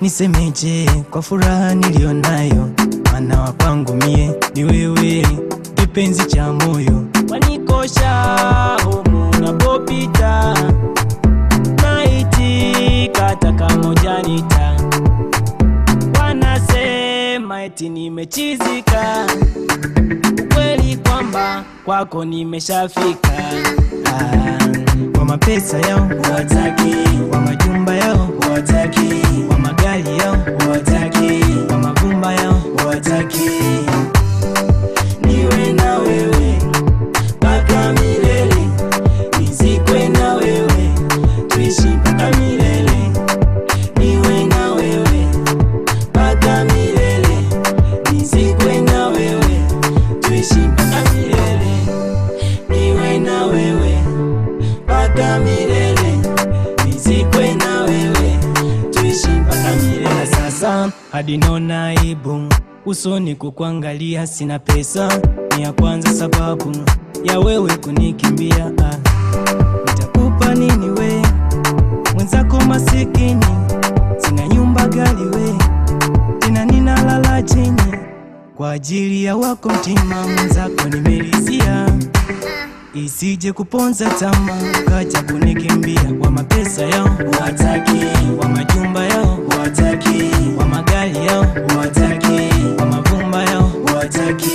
nisemeje kwa furaha nilionayo, mana wa kwangu mie ni wewe, kipenzi cha moyo, wanikosha humu unapopita, naitika hata kama hujanita, wanasema eti nimechizika, ukweli kwamba kwako nimeshafika. Ah, kwa mapesa yao wataki, kwa majumba yao wataki, kwa magari yao wataki, kwa mavumba yao wataki, niwe na wewe mpaka milele, nizikwe na wewe, tuishi mpaka milele, niwe na wewe mpaka milele, nizikwe na wewe, tuishi mpaka milele, niwe na wewe mpaka milele, nizikwe na wewe, tuishi mpaka milele. Sasa hadi naona aibu usoni kukuangalia, sina pesa ni ya kwanza sababu ya wewe kunikimbia. Ah, nitakupa nini we mwenzako masikini, sina nyumba gari we tena ninalala chini kwa ajili ya wako mtima mwenzako nimelizia isije kuponza tama kaja kunikimbia kwa mapesa yao wataki, kwa majumba yao wataki, kwa magari yao wataki, kwa mavumba yao wataki,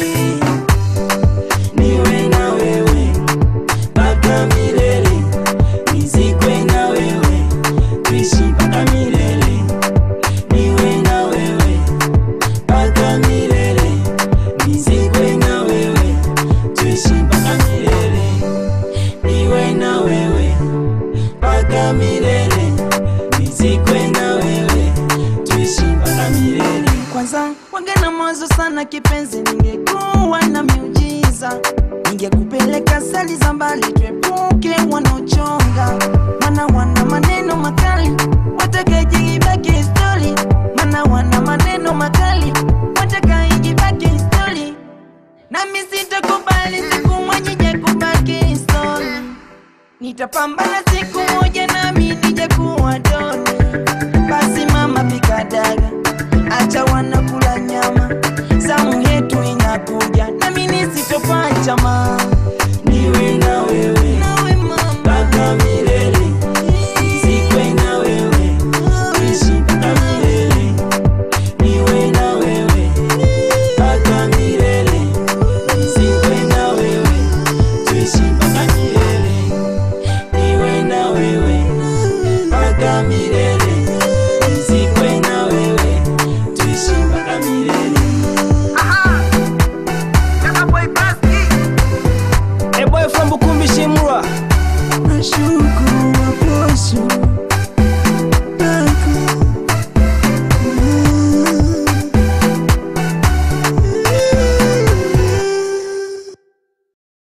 niwe na wewe mpaka milele, nizikwe na wewe, tuishi mpaka milele, niwe na wewe mpaka milele, nizikwe na wewe, tuishi mpaka milele, niwe na wewe mpaka milele, nizikwe na wewe, tuishi mpaka milele. Kwanza wangena mwanzo sana kipenzi, ningekuwa na miujiza, ningekupeleka sali za mbali, tuepuke wanaochonga, mana wana maneno makali, watakaijibaki stori, mana wana maneno makali, watakaijibaki stori, nami sitakubali siku moja nije kubaki stori, nitapambana siku moja nami nije kuwa doni. Basi mama pika daga, acha wanakula nyama, zamu yetu inakuja, nami nisitopacha ma Niwe na wewe nawe mama, mpaka milele, nizikwe na wewe, tuishi mpaka milele, niwe na wewe mpaka milele, nizikwe na wewe, tuishi mpaka milele, niwe na wewe mpaka milele, nizikwe na wewe, tuishi mpaka milele. A boy from Bukumbi Shimura. nashukuru waposho